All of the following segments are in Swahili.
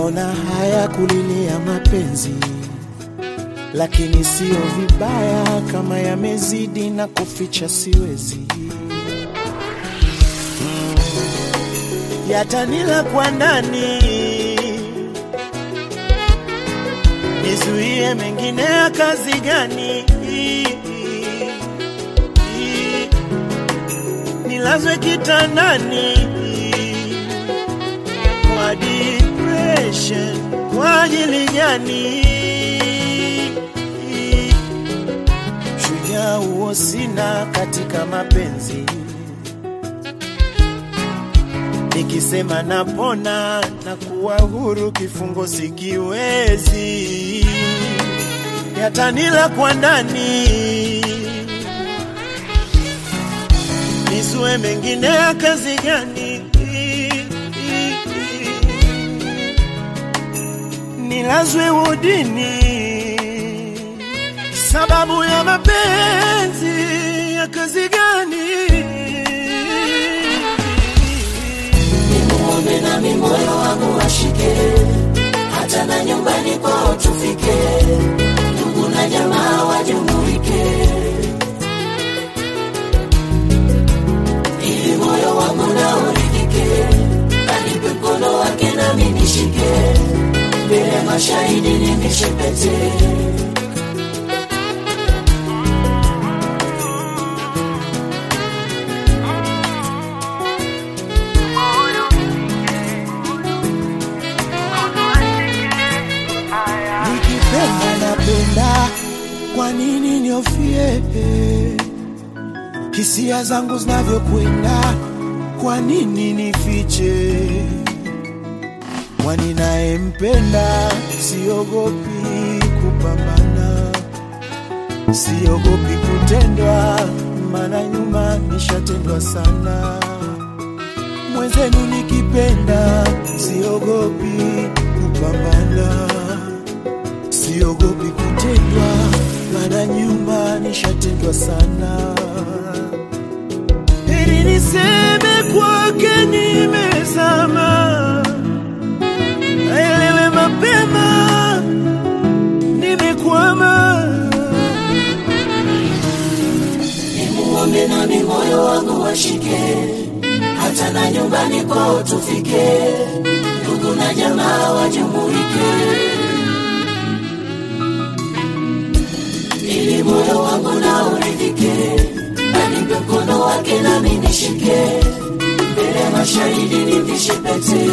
naona haya kulilia mapenzi, lakini sio vibaya kama yamezidi na kuficha siwezi. Mm, yatanila kwa ndani, nizuie mengine ya kazi gani? Nilazwe kitandani kwa depression kwa ajili gani? Shujaa huo sina katika mapenzi, nikisema napona na kuwa huru, kifungo sikiwezi, yatanila kwa ndani, nisue mengine ya kazi gani? nilazwe wodini sababu ya mapenzi ya kazi gani? Nimuombe nami moyo wangu washike, hata na nyumbani kwao tufike, ndugu na jamaa wajumuike, ili moyo wangu na uridhike, anipe mkono wake nami nishike, mbele mashahidi nivishe pete. Nikipenda napenda, kwa nini niofie? Hisia zangu zinavyokwenda, kwa nini nifiche? Kwani nayempenda, siogopi kupambana, siogopi kutendwa, maana nyuma nishatendwa sana. Mwenzenu nikipenda, siogopi kupambana siogopi kutendwa, maana nyuma nishatendwa sana. Heri niseme kwake nimezama, aelewe mapema nimekwama. Nimuombe nami moyo wangu washike, hata na nyumbani kwao tufike, ndugu na jamaa wajumuike, ili moyo wangu na uridhike, anipe mkono wake nami nishike, mbele ya mashahidi nivishe pete.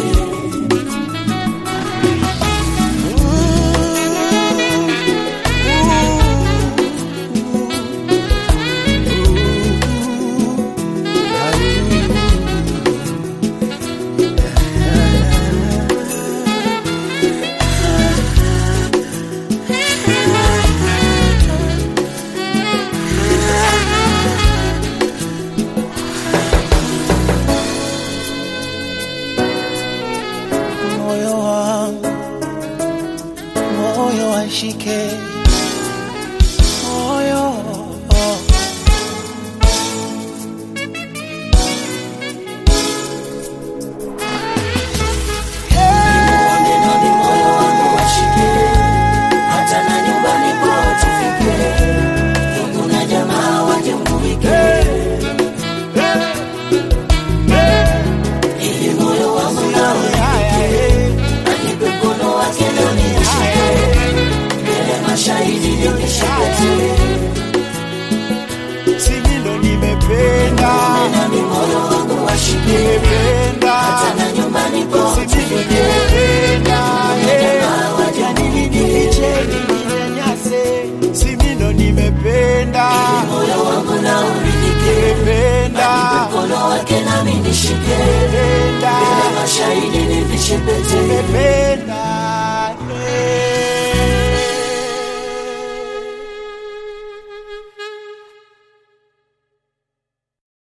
Moyo wangu, moyo washike, moyo Nimuombe nami moyo wangu washike, hata na nyumbani kwao tufike, ndugu na jamaa wajumuike, ili moyo wangu na uridhike, anipe mkono wake nami nishike, mbele ya mashahidi nivishe pete. simi ndo nimependa, nami moyo wangu washike, nimependa, hata na nyumbani kwao simi ndo tufike, nimependa, eh. jamaa wajumuike, nicheni ninyanyase, simi ndo nimependa, moyo wangu na uridhike, nimependa, mkono wake nami nishike, nimependa, mbele ya mashahidi nivishe pete. nimependa, eh.